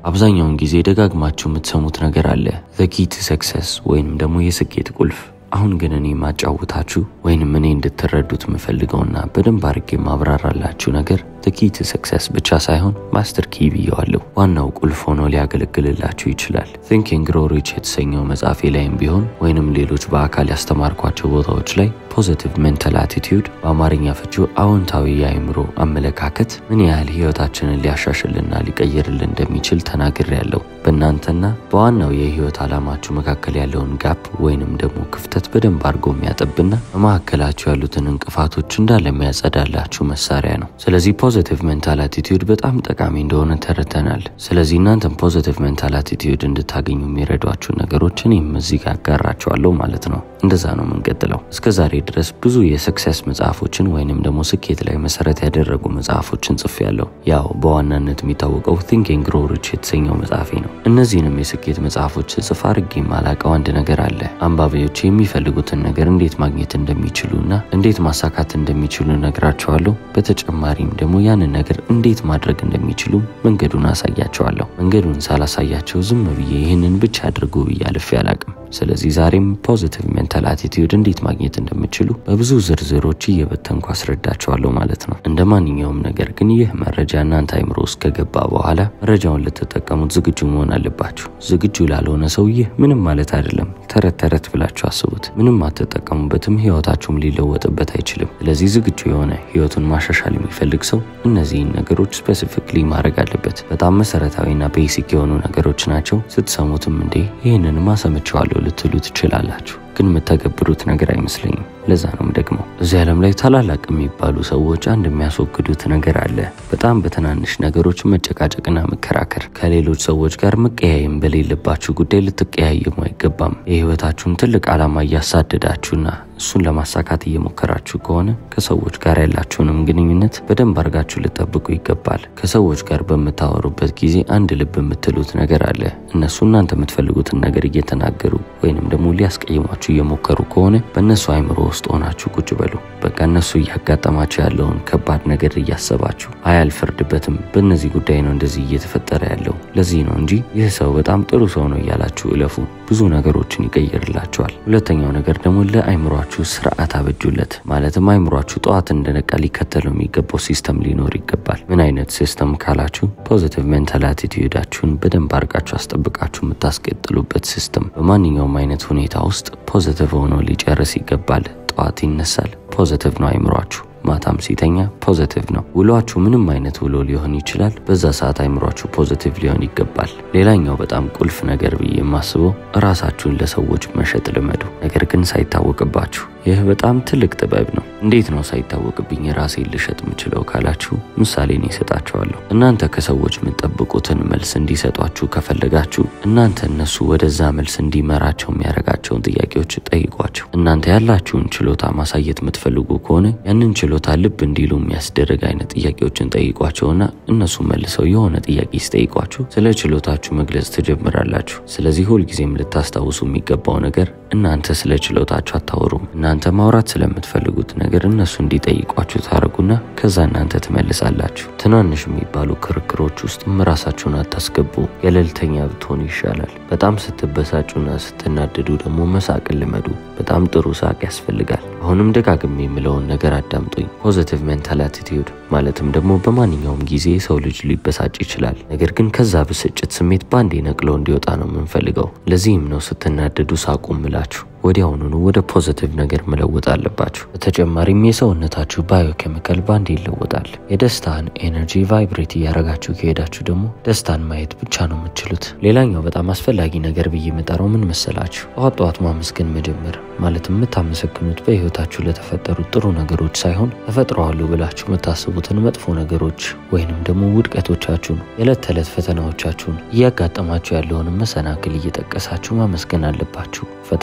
አብዛኛውን ጊዜ ደጋግማችሁ የምትሰሙት ነገር አለ ዘ ኪ ቱ ሰክሰስ ወይንም ደግሞ የስኬት ቁልፍ። አሁን ግን እኔ ማጫውታችሁ ወይንም እኔ እንድትረዱት የምፈልገውና በደንብ አድርጌ ማብራራላችሁ ነገር ዘ ኪ ቱ ሰክሰስ ብቻ ሳይሆን ማስተር ኪ ብየዋለሁ። ዋናው ቁልፍ ሆኖ ሊያገለግልላችሁ ይችላል። ቲንኪንግ ግሮው ሪች የተሰኘው መጽሐፌ ላይም ቢሆን ወይንም ሌሎች በአካል ያስተማርኳቸው ቦታዎች ላይ ፖዚቲቭ ሜንታል አቲቲዩድ በአማርኛ ፍቺው አዎንታዊ የአእምሮ አመለካከት ምን ያህል ህይወታችንን ሊያሻሽልና ሊቀይርልን እንደሚችል ተናግሬያለሁ። በእናንተና በዋናው የህይወት ዓላማችሁ መካከል ያለውን ጋፕ ወይንም ደግሞ ክፍተት በደንብ አድርጎ የሚያጠብና በመካከላችሁ ያሉትን እንቅፋቶች እንዳለ የሚያጸዳላችሁ መሳሪያ ነው። ስለዚህ ፖዚቲቭ ሜንታል አቲቲዩድ በጣም ጠቃሚ እንደሆነ ተረድተናል። ስለዚህ እናንተም ፖዚቲቭ ሜንታል አቲቲዩድ እንድታገኙ የሚረዷችሁ ነገሮች እኔም እዚህ ጋር አጋራችኋለሁ ማለት ነው። እንደዛ ነው የምንቀጥለው። እስከ ዛሬ ድረስ ብዙ የሰክሰስ መጽሐፎችን ወይንም ደግሞ ስኬት ላይ መሰረት ያደረጉ መጽሐፎችን ጽፌያለሁ። ያው በዋናነት የሚታወቀው ቲንኪንግ ግሮው ሪች የተሰኘው መጽሐፌ ነው። እነዚህንም የስኬት መጽሐፎች ጽፍ አድርጌ የማላቀው አንድ ነገር አለ። አንባቢዎች የሚፈልጉትን ነገር እንዴት ማግኘት እንደሚችሉና እንዴት ማሳካት እንደሚችሉ ነግራቸዋለሁ። በተጨማሪም ደግሞ ያንን ነገር እንዴት ማድረግ እንደሚችሉ መንገዱን አሳያቸዋለሁ። መንገዱን ሳላሳያቸው ዝም ብዬ ይህንን ብቻ አድርጉ ብዬ አልፌ አላቅም። ስለዚህ ዛሬም ፖዚቲቭ ሜንታል አቲቲዩድ እንዴት ማግኘት እንደምችሉ በብዙ ዝርዝሮች እየበተንኩ አስረዳቸዋለሁ ማለት ነው። እንደ ማንኛውም ነገር ግን ይህ መረጃ እናንተ አይምሮ ውስጥ ከገባ በኋላ መረጃውን ልትጠቀሙት ዝግጁ መሆን አለባችሁ። ዝግጁ ላልሆነ ሰው ይህ ምንም ማለት አይደለም። ተረት ተረት ብላችሁ አስቡት። ምንም አትጠቀሙበትም፣ ህይወታችሁም ሊለወጥበት አይችልም። ስለዚህ ዝግጁ የሆነ ህይወቱን ማሻሻል የሚፈልግ ሰው እነዚህን ነገሮች ስፔሲፊክሊ ማድረግ አለበት። በጣም መሰረታዊና ቤሲክ የሆኑ ነገሮች ናቸው። ስትሰሙትም እንዴ ይህንንማ ሰምቼዋለሁ ልትሉ ትችላላችሁ ግን የምተገብሩት ነገር አይመስለኝም። ለዛ ነው ደግሞ እዚህ ዓለም ላይ ታላላቅ የሚባሉ ሰዎች አንድ የሚያስወግዱት ነገር አለ። በጣም በትናንሽ ነገሮች መጨቃጨቅና መከራከር። ከሌሎች ሰዎች ጋር መቀያየም በሌለባችሁ ጉዳይ ልትቀያየሙ አይገባም። የህይወታችሁን ትልቅ ዓላማ እያሳደዳችሁና እሱን ለማሳካት እየሞከራችሁ ከሆነ ከሰዎች ጋር ያላችሁንም ግንኙነት በደንብ አድርጋችሁ ልጠብቁ ይገባል። ከሰዎች ጋር በምታወሩበት ጊዜ አንድ ልብ የምትሉት ነገር አለ። እነሱ እናንተ የምትፈልጉትን ነገር እየተናገሩ ወይንም ደግሞ ሊያስቀይሟችሁ እየሞከሩ ከሆነ በእነሱ አይምሮ ውስጥ ሆናችሁ ቁጭ በሉ። በቃ እነሱ እያጋጠማቸው ያለውን ከባድ ነገር እያሰባችሁ አይ አልፈርድበትም፣ በእነዚህ ጉዳይ ነው እንደዚህ እየተፈጠረ ያለው ለዚህ ነው እንጂ ይህ ሰው በጣም ጥሩ ሰው ነው እያላችሁ እለፉ። ብዙ ነገሮችን ይቀይርላቸዋል። ሁለተኛው ነገር ደግሞ ለአይምሯችሁ ስርዓት አበጁለት። ማለትም አይምሯችሁ ጠዋት እንደነቃ ሊከተለው የሚገባው ሲስተም ሊኖር ይገባል። ምን አይነት ሲስተም ካላችሁ ፖዚቲቭ ሜንታል አቲቲዩዳችሁን በደንብ አድርጋችሁ አስጠብቃችሁ የምታስቀጥሉበት ሲስተም በማንኛውም አይነት ሁኔታ ውስጥ ፖዚቲቭ ሆኖ ሊጨርስ ይገባል። ጠዋት ይነሳል፣ ፖዚቲቭ ነው አይምሯችሁ። ማታም ሲተኛ ፖዚቲቭ ነው። ውሏችሁ ምንም አይነት ውሎ ሊሆን ይችላል። በዛ ሰዓት አይምሯችሁ ፖዚቲቭ ሊሆን ይገባል። ሌላኛው በጣም ቁልፍ ነገር ብዬ የማስበው እራሳችሁን ለሰዎች መሸጥ ልመዱ፣ ነገር ግን ሳይታወቅባችሁ። ይህ በጣም ትልቅ ጥበብ ነው። እንዴት ነው ሳይታወቅብኝ ራሴን ልሸጥ የምችለው ካላችሁ ምሳሌ እኔ እሰጣችኋለሁ። እናንተ ከሰዎች የምትጠብቁትን መልስ እንዲሰጧችሁ ከፈለጋችሁ እናንተ እነሱ ወደዛ መልስ እንዲመራቸው የሚያደርጋቸውን ጥያቄዎች ጠይቋቸው። እናንተ ያላችሁን ችሎታ ማሳየት የምትፈልጉ ከሆነ ያንን ችሎታ ልብ እንዲሉ የሚያስደርግ አይነት ጥያቄዎችን ጠይቋቸውና እነሱ መልሰው የሆነ ጥያቄ ሲጠይቋችሁ ስለ ችሎታችሁ መግለጽ ትጀምራላችሁ። ስለዚህ ሁልጊዜም ልታስታውሱ የሚገባው ነገር እናንተ ስለ ችሎታችሁ አታወሩም። እናንተ ማውራት ስለምትፈልጉት ነገር እነሱ እንዲጠይቋችሁ ታደርጉና ከዛ እናንተ ትመልሳላችሁ። ትናንሽ የሚባሉ ክርክሮች ውስጥም ራሳችሁን አታስገቡ። ገለልተኛ ብትሆኑ ይሻላል። በጣም ስትበሳጩና ስትናደዱ ደግሞ መሳቅን ልመዱ። በጣም ጥሩ ሳቅ ያስፈልጋል። አሁንም ደጋግሜ የምለውን ነገር አዳምጡኝ። ፖዚቲቭ ሜንታል አቲቲዩድ ማለትም ደግሞ በማንኛውም ጊዜ ሰው ልጅ ሊበሳጭ ይችላል። ነገር ግን ከዛ ብስጭት ስሜት ባንዴ ነቅሎ እንዲወጣ ነው የምንፈልገው። ለዚህም ነው ስትናደዱ ሳቁ ምላችሁ ወዲያውኑኑ ወደ ፖዚቲቭ ነገር መለወጥ አለባችሁ። በተጨማሪም የሰውነታችሁ ባዮኬሚካል ባንዴ ይለወጣል። የደስታን ኤነርጂ ቫይብሬት እያረጋችሁ ከሄዳችሁ ደግሞ ደስታን ማየት ብቻ ነው የምትችሉት። ሌላኛው በጣም አስፈላጊ ነገር ብዬ የምጠራው ምን መሰላችሁ? ጠዋት ጠዋት ማመስገን መጀመር። ማለትም የምታመሰግኑት በህይወታችሁ ለተፈጠሩት ጥሩ ነገሮች ሳይሆን ተፈጥረዋሉ ብላችሁ የምታስቡትን መጥፎ ነገሮች ወይንም ደግሞ ውድቀቶቻችሁን፣ የዕለት ተዕለት ፈተናዎቻችሁን፣ እያጋጠማችሁ ያለውን መሰናክል እየጠቀሳችሁ ማመስገን አለባችሁ። ፈተና ካለ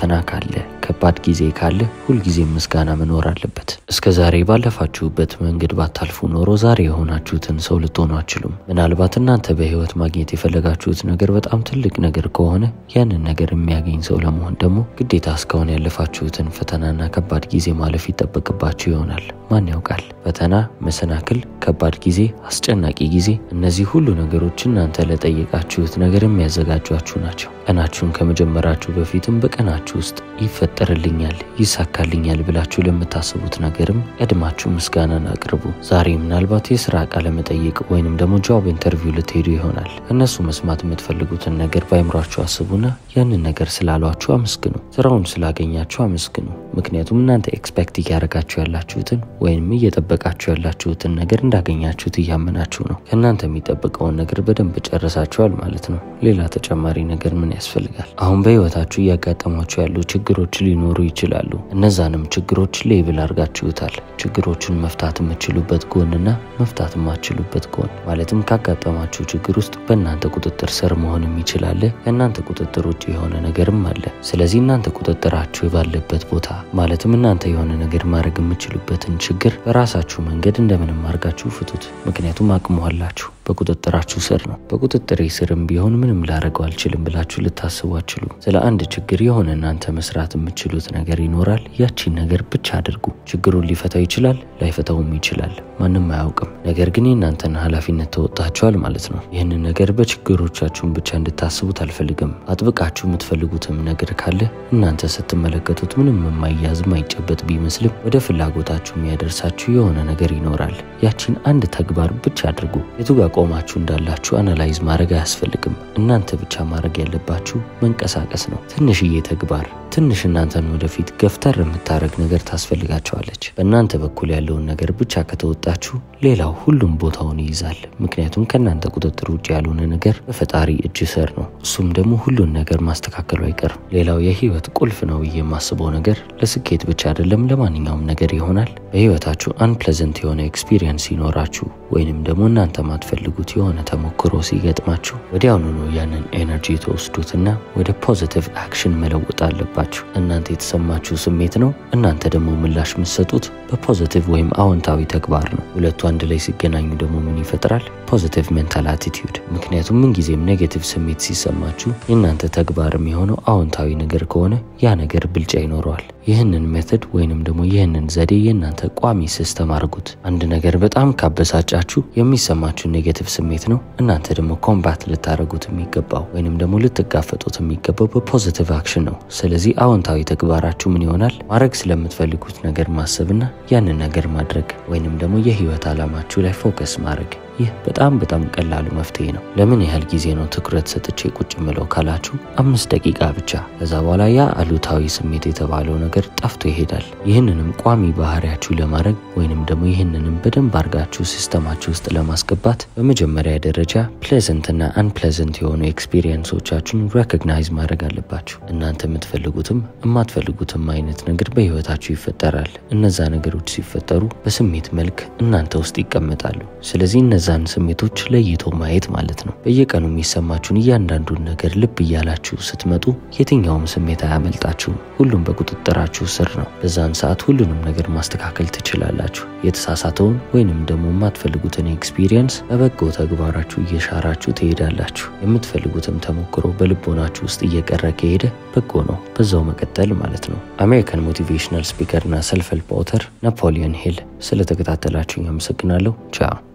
አለ። ከባድ ጊዜ ካለ ሁልጊዜም ምስጋና መኖር አለበት። እስከ ዛሬ ባለፋችሁበት መንገድ ባታልፉ ኖሮ ዛሬ የሆናችሁትን ሰው ልትሆኑ አችሉም። ምናልባት እናንተ በህይወት ማግኘት የፈለጋችሁት ነገር በጣም ትልቅ ነገር ከሆነ ያንን ነገር የሚያገኝ ሰው ለመሆን ደግሞ ግዴታ እስካሁን ያለፋችሁትን ፈተናና ከባድ ጊዜ ማለፍ ይጠበቅባችሁ ይሆናል። ማን ያውቃል? ፈተና፣ መሰናክል፣ ከባድ ጊዜ፣ አስጨናቂ ጊዜ፣ እነዚህ ሁሉ ነገሮች እናንተ ለጠየቃችሁት ነገር የሚያዘጋጇችሁ ናቸው። ቀናችሁን ከመጀመራችሁ በፊትም በቀናችሁ ውስጥ ይፈጠርልኛል፣ ይሳካልኛል ብላችሁ ለምታስቡት ነገርም ቀድማችሁ ምስጋናን አቅርቡ። ዛሬ ምናልባት የስራ ቃለ መጠይቅ ወይንም ደግሞ ጆብ ኢንተርቪው ልትሄዱ ይሆናል። እነሱ መስማት የምትፈልጉትን ነገር በአይምሯችሁ አስቡና ያንን ነገር ስላሏችሁ አመስግኑ። ስራውን ስላገኛችሁ አመስግኑ። ምክንያቱም እናንተ ኤክስፔክት እያደረጋችሁ ያላችሁትን ወይም እየጠበቃችሁ ያላችሁትን ነገር እንዳገኛችሁት እያመናችሁ ነው። ከእናንተ የሚጠበቀውን ነገር በደንብ ጨርሳችኋል ማለት ነው። ሌላ ተጨማሪ ነገር ምን ያስፈልጋል? አሁን በህይወታችሁ እያጋጠሟችሁ ያሉ ችግሮች ሊኖሩ ይችላሉ። እነዛንም ችግሮች ሌብል አድርጋችሁታል። ችግሮቹን መፍታት የምችሉበት ጎንና መፍታት የማትችሉበት ጎን ማለትም ካጋጠማችሁ ችግር ውስጥ በእናንተ ቁጥጥር ስር መሆንም ይችላል። ከእናንተ ቁጥጥር ውጭ የሆነ ነገርም አለ። ስለዚህ እናንተ ቁጥጥራችሁ ባለበት ቦታ ማለትም እናንተ የሆነ ነገር ማድረግ የምችሉበትን ችግር በራሳችሁ መንገድ እንደምንም አድርጋችሁ ፍቱት። ምክንያቱም አቅሙ አላችሁ። በቁጥጥራችሁ ስር ነው። በቁጥጥሬ ስርም ቢሆን ምንም ላደርገው አልችልም ብላችሁ ልታስቡ አትችሉም። ስለ አንድ ችግር የሆነ እናንተ መስራት የምትችሉት ነገር ይኖራል። ያቺን ነገር ብቻ አድርጉ። ችግሩን ሊፈታው ይችላል፣ ላይፈታውም ይችላል። ማንም አያውቅም። ነገር ግን የእናንተን ኃላፊነት ተወጥታችኋል ማለት ነው። ይህንን ነገር በችግሮቻችሁን ብቻ እንድታስቡት አልፈልግም። አጥብቃችሁ የምትፈልጉትም ነገር ካለ እናንተ ስትመለከቱት ምንም የማይያዝ የማይጨበጥ ቢመስልም ወደ ፍላጎታችሁ የሚያደርሳችሁ የሆነ ነገር ይኖራል። ያቺን አንድ ተግባር ብቻ አድርጉ። የቱ ጋር ቆማችሁ እንዳላችሁ አናላይዝ ማድረግ አያስፈልግም። እናንተ ብቻ ማድረግ ያለባችሁ መንቀሳቀስ ነው። ትንሽዬ ተግባር ትንሽ እናንተን ወደፊት ገፍተር የምታደረግ ነገር ታስፈልጋቸዋለች። በእናንተ በኩል ያለውን ነገር ብቻ ከተወጣችሁ ሌላው ሁሉም ቦታውን ይይዛል። ምክንያቱም ከእናንተ ቁጥጥር ውጭ ያልሆነ ነገር በፈጣሪ እጅ ስር ነው። እሱም ደግሞ ሁሉን ነገር ማስተካከሉ አይቀርም። ሌላው የህይወት ቁልፍ ነው ብዬ የማስበው ነገር ለስኬት ብቻ አይደለም፣ ለማንኛውም ነገር ይሆናል። በህይወታችሁ አንፕለዘንት የሆነ ኤክስፒሪየንስ ሲኖራችሁ ወይንም ደግሞ እናንተ ማትፈልጉት የሆነ ተሞክሮ ሲገጥማችሁ ወዲያውኑ ነው ያንን ኤነርጂ ተወስዱትና ወደ ፖዚቲቭ አክሽን መለወጥ አለባችሁ። እናንተ የተሰማችሁ ስሜት ነው። እናንተ ደግሞ ምላሽ የምትሰጡት በፖዚቲቭ ወይም አዎንታዊ ተግባር ነው። ሁለቱ አንድ ላይ ሲገናኙ ደግሞ ምን ይፈጥራል? ፖዚቲቭ ሜንታል አቲቲዩድ። ምክንያቱም ምንጊዜም ኔጌቲቭ ስሜት ሲሰማችሁ የእናንተ ተግባር የሚሆነው አዎንታዊ ነገር ከሆነ ያ ነገር ብልጫ ይኖረዋል። ይህንን ሜተድ ወይንም ደግሞ ይህንን ዘዴ የእናንተ ቋሚ ሲስተም አድርጉት። አንድ ነገር በጣም ካበሳጫችሁ የሚሰማችሁ ኔጌቲቭ ስሜት ነው። እናንተ ደግሞ ኮምባት ልታደርጉት የሚገባው ወይንም ደግሞ ልትጋፈጡት የሚገባው በፖዚቲቭ አክሽን ነው። ስለዚህ አዎንታዊ ተግባራችሁ ምን ይሆናል? ማድረግ ስለምትፈልጉት ነገር ማሰብና ያንን ነገር ማድረግ ወይንም ደግሞ የህይወት ዓላማችሁ ላይ ፎከስ ማድረግ ይህ በጣም በጣም ቀላሉ መፍትሄ ነው። ለምን ያህል ጊዜ ነው ትኩረት ሰጥቼ ቁጭ ምለው ካላችሁ አምስት ደቂቃ ብቻ። ከዛ በኋላ ያ አሉታዊ ስሜት የተባለው ነገር ጠፍቶ ይሄዳል። ይህንንም ቋሚ ባህሪያችሁ ለማድረግ ወይንም ደግሞ ይህንንም በደንብ አድርጋችሁ ሲስተማችሁ ውስጥ ለማስገባት በመጀመሪያ ደረጃ ፕሌዘንትና አንፕሌዘንት የሆኑ ኤክስፒሪየንሶቻችሁን ሬኮግናይዝ ማድረግ አለባችሁ። እናንተ የምትፈልጉትም የማትፈልጉትም አይነት ነገር በህይወታችሁ ይፈጠራል። እነዛ ነገሮች ሲፈጠሩ በስሜት መልክ እናንተ ውስጥ ይቀመጣሉ። ስለዚህ እነዛን ስሜቶች ለይቶ ማየት ማለት ነው። በየቀኑ የሚሰማችሁን እያንዳንዱን ነገር ልብ እያላችሁ ስትመጡ የትኛውም ስሜት አያመልጣችሁም። ሁሉም በቁጥጥራችሁ ስር ነው። በዛን ሰዓት ሁሉንም ነገር ማስተካከል ትችላላችሁ። የተሳሳተውን ወይንም ደግሞ የማትፈልጉትን ኤክስፒሪየንስ በበጎ ተግባራችሁ እየሻራችሁ ትሄዳላችሁ። የምትፈልጉትም ተሞክሮ በልቦናችሁ ውስጥ እየቀረ ከሄደ በጎ ነው፣ በዛው መቀጠል ማለት ነው። አሜሪካን ሞቲቬሽናል ስፒከርና ሰልፍ ሄልፕ ኦተር ናፖሊዮን ሂል። ስለተከታተላችሁኝ አመሰግናለሁ። ቻው